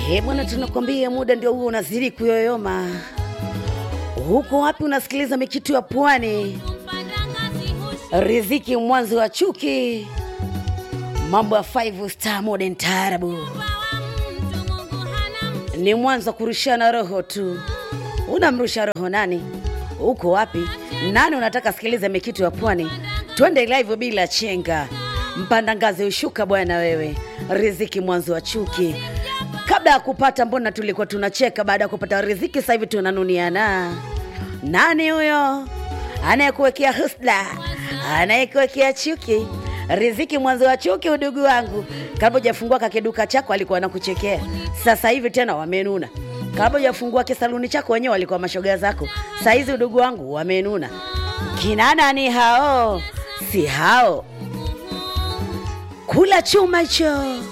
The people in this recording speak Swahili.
Eh bwana, tunakwambia muda ndio huo unazidi kuyoyoma. Huko wapi unasikiliza mikitu ya pwani, riziki mwanzo wa chuki, mambo ya five star modern taarabu ni mwanzo wa kurushana roho tu. Unamrusha roho nani? Uko wapi? Nani unataka sikiliza mikitu ya pwani? Twende live bila chenga, mpanda ngazi ushuka bwana wewe, riziki mwanzo wa chuki. Kabla ya kupata, mbona tulikuwa tunacheka? Baada ya kupata riziki, sasa hivi tunanuniana. Nani huyo anayekuwekea husda, anayekuwekea chuki? Riziki mwanzo wa chuki, udugu wangu. Kabla hujafungua kakiduka chako alikuwa anakuchekea, sasa hivi tena wamenuna. Kabla hujafungua kisaluni chako wenyewe walikuwa mashoga zako, saa hizi udugu wangu wamenuna. Kina nani hao? Si hao, kula chuma hicho.